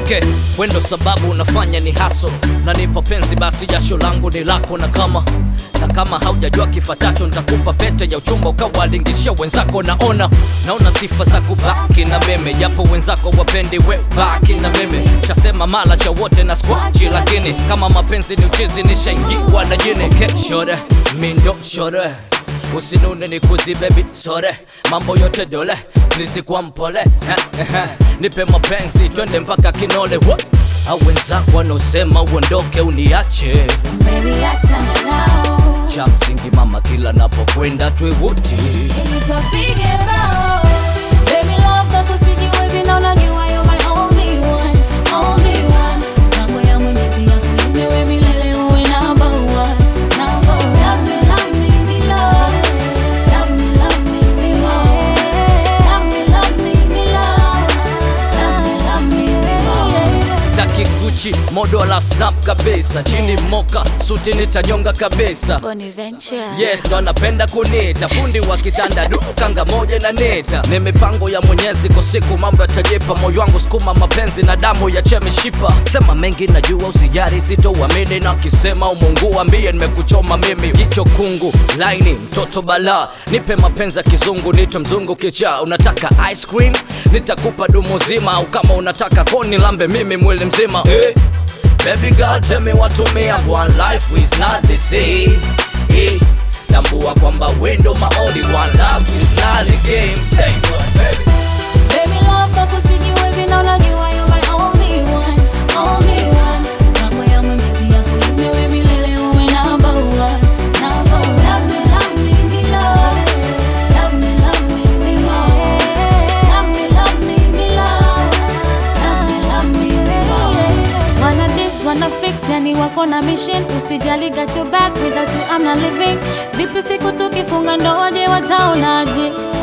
okay wendo sababu unafanya ni haso nanipa penzi basi jasho langu ni lako na kama na kama haujajua kifatacho nitakupa pete ya uchumba ukawalingishia wenzako naona naona sifa za kubaki na meme japo wenzako wapendi we baki na meme chasema mala cha wote na skwachi lakini kama mapenzi ni uchizi nishaingiwa na jini ke shore mindo shore usinune ni kuzi bebi sore mambo yote dole nizikuwa mpole eh, eh, nipe mapenzi twende mpaka kinole What? au wenzako wanaosema uondoke uniache Baby, achana nao. cha msingi mama kila napokwenda twe wote Ili tupige bao. Baby, love that usijiwezi na unajua you're my only one, only one. Mambo ya Mwenyezi yakulinde wewe milele uwe number one, number one. Love me, love me, me love. Love me, love me, me more. Love me, love me, me love. Love me, love me, me more. staki guchi modo la snap kabisa chini moka suti nitanyonga kabisa Bonaventure. yes ndo anapenda kunita fundi wa kitanda du kanga moja na neta ni mipango ya mwenyezi kwa siku mambo yatajipa moyo wangu sukuma mapenzi na damu ya chemishipa sema mengi najua usijari sitouamini na kisema umungu ambie nimekuchoma mimi jicho kungu laini mtoto bala nipe mapenzi ya kizungu nitwe mzungu kichaa unataka ice cream nitakupa dumu zima au kama unataka koni lambe mimi mwili mzima hey. Baby girl tell me what to me and one life is not the same hey. Tambua kwamba wendo my only one love is not a game Say what baby Baby love kako sijiwezi na unajua you're my only one, only one. Mambo ya Mwenyezi yakulinde wewe milele uwe number one, number one. Love me, love me, me love. Love me, love me, me more. Love me, love me, me love. Love me, love me, me more. Wanna this, wanna fix, yani wako na mission Usijali got your back, without you I'm not living Vipi siku tukifunga ndoa je wataonaje